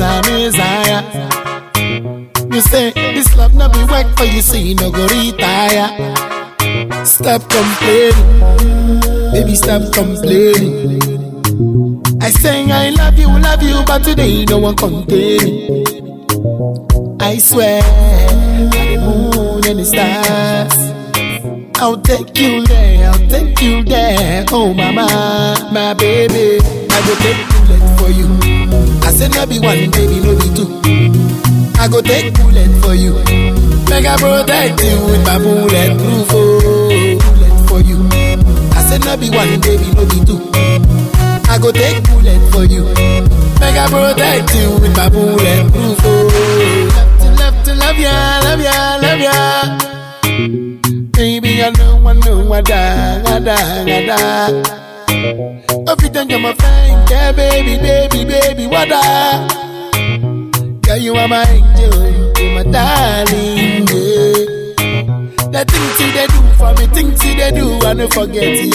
Messiah, Messiah. You say this love no be work for you, so you no go retire. Stop complaining, baby, stop complaining. I say I love you, love you, but today no one contain me. I swear, by the moon and the stars. I'll take you there, I'll take you there. Oh, mama, my baby. I go take bullet for you. I said, no be one, baby, no be two. I go take bullet for you. Make I protect you with my bulletproof oh, bullet for you. I said, no be one, baby, no be two. I go take bullet for you. Make I protect you with my bulletproof oh. Love to love to love ya, love ya, love ya. Baby, I know, I know, I die, I die, I die. Every time you're my friend, yeah, baby, baby, baby, what I? Girl, you are my angel, you my darling, yeah. The things you they do for me, things you they do, I don't forget,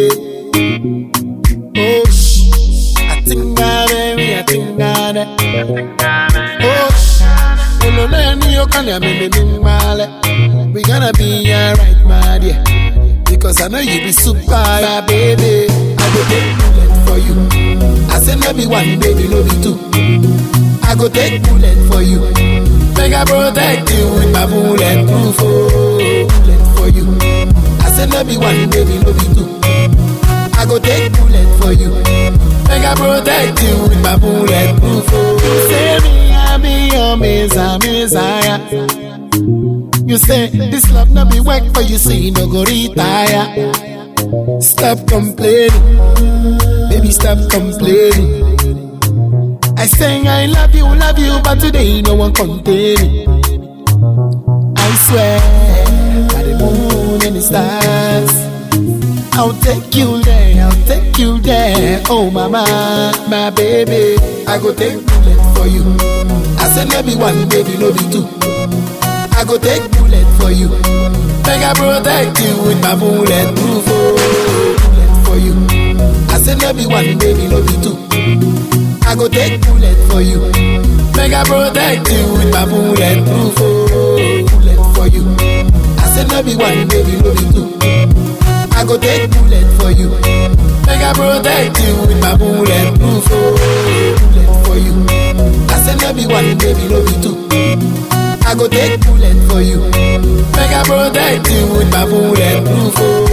yeah. Oh, shh, I think I, baby, I think I, oh, shh. Olo na ni yo kan ya me me me male. We gonna be alright, my dear. Because I know you be super, my baby. I go take bullet for you. I say no be one, baby, no be two. I go take bullet for you. Make I protect you with my bulletproof oh, bullet for you. I say no be one, baby, no be two. I go take bullet for you. Make I protect you with my bulletproof oh. You say me, I be your messiah, messiah. You say this love no be work for you, so you no go retire. Stop complaining, baby, stop complaining. I say I love you, love you, but today no one contain me. I swear, by the moon and the stars. I'll take you there, I'll take you there. Oh, mama, my baby. I go take bullet for you. I said, no be one, baby, no be two. I go take bullet for you. Make I protect you with my bulletproof oh, bullet for you. I said, no be one, baby, no be two. I go take bullet for you. Make I protect you with my bulletproof oh, bullet for you. I said, no be one, baby, no be two. I go take bullet for you. Make I protect you with my bulletproof oh, bullet for you. I said no be one, baby, no be two. I go take bullet for you. Make I protect you with my bulletproof oh,